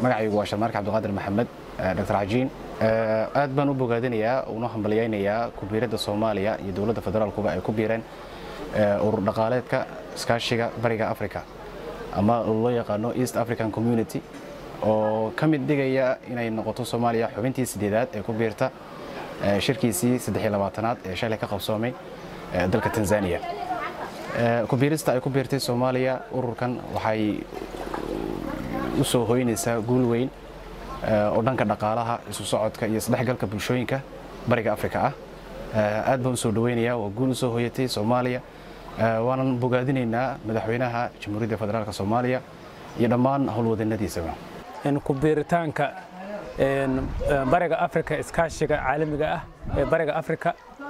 magacaygu waa sharmaarka cabdiqaadir maxamed dr cajiin aad baan u bogaadinayaa una hambalyaynayaa kubiiradda soomaaliya iyo dowladda federaalkuba ay ku biireen urur dhaqaaleedka iskaashiga bariga africa ama loo yaqaano east african community oo ka mid dhigaya inay noqoto soomaaliya xubintii sideedaad ee ku biirta shirkiisii aad ee shalay ka qabsoomay dalka tanzania kubiirista ay ku biirtay soomaaliya ururkan waxay u soo hoynaysaa guul weyn oo dhanka dhaqaalaha isu socodka iyo isdhexgalka bulshooyinka bariga afrika ah aad baan u soo dhaweynayaa waa guul u soo hoyatay soomaaliya waanan bogaadinaynaa madaxweynaha jamhuuriyadda federaalk soomaaliya iyo dhammaan howlwadanadiisaba kubiiritaanka bariga afrika iskaashiga caalamiga ah ee bariga afrika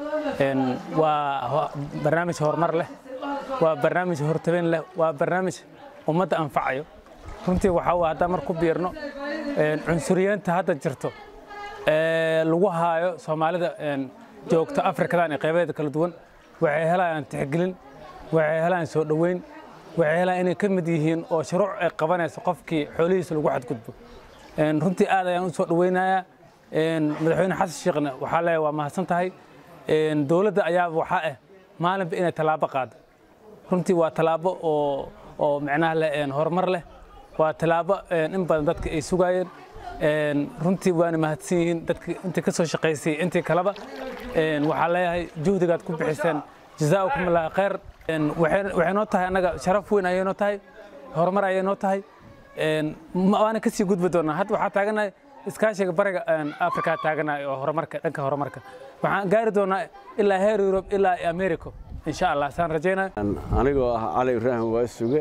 waa barnaamij horumar leh waa barnaamij hortabin leh waa barnaamij ummadda anfacayo runtii waxaa haddaan mar ku biirno cunsuriyeenta hadda jirto ee lagu haayo soomaalida joogta afrikadan ee qaybaheeda kala duwan waxay helayaan tixgelin waxay helayaan soo dhoweyn waxay helayaan inay ka mid yihiin oo shuruuc ay qabanayso qofkii xoolihiisa lagu xadgudbo runtii aad ayaan u soo dhoweynayaa madaxweyne xasan sheekhna waxaa leeyahay waa mahadsan tahay dowladda ayaaba waxaa ah maalinba inay tallaabo qaado runtii waa tallaabo oo oo micnaha leh horumar leh waa tallaabo in badan dadka ay sugaayeen runtii waana mahadsan yihiin dadka intii ka soo shaqaysay intii kaleba waxaa leeyahay juhdigaad ku bixiseen jazaakum allah khayr waxay noo tahay annaga sharaf weyn ayay noo tahay horumar ayay noo tahay waana kasii gudbi doonaa hadda waxaa taaganahay iskaashiga bariga afrika taaganahay oo horumarka dhanka horumarka waxaan gaari doonaa ilaa heer yurub ilaa america insha allah saan rajaynaya anigoo ah cali ibraahim waa suge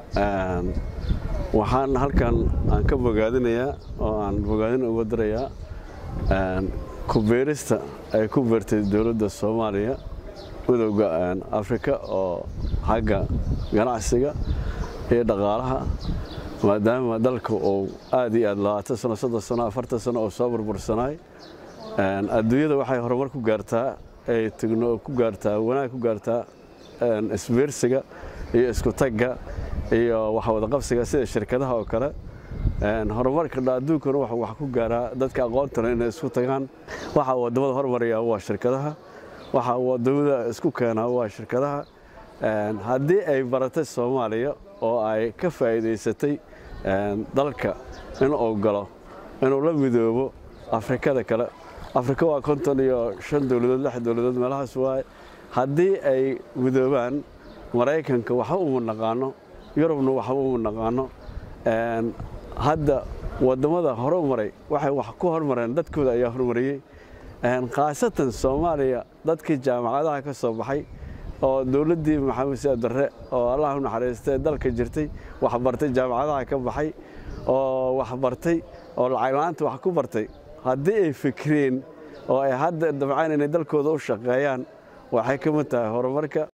waxaan halkan aan ka bogaadinayaa oo aan bogaadin uga dirayaa kubeerista ay ku beertay dowladda soomaaliya midowga afrika oo xagga ganacsiga iyo dhaqaalaha maadaama dalka uu aad iyo aad labaatan sano soddon sano afartan sano oo soo burbursanaay adduunyada waxay horumar ku gaartaa ay tigno ku gaartaa wanaag ku gaartaa isbeersiga iyo isku tagga iyo wax wadaqabsiga sida shirkadaha oo kale horumarka adduunkana wax ku gaaraa dadka aqoontana inay isku tagaan waxa wadamada hormaraya waa shirkadaha waxa wadamada isku keenaa waa shirkadaha haddii ay baratay soomaaliya oo ay ka faa'iidaysatay dalka inuu galo inuu la midoobo afrikada kale afrika waa konton iyo shan dowladood lix dowladood meelahaas waaye haddii ay midoobaan maraykanka waxba uma naqaano yurubna waxba uma naqaano hadda wadamada hore maray waxay wax ku hormareen dadkooda ayaa hormariyey khaasatan soomaaliya dadkii jaamacadaha ka soo baxay oo dowladdii maxamed siyaad darre oo allah u naxariistay dalka jirtay waxbartay jaamacadaha ka baxay oo waxbartay oo lacagla-aanta wax ku bartay haddii ay fikreen oo ay hadda dabcaan inay dalkooda u shaqeeyaan waxay ka mid tahay horumarka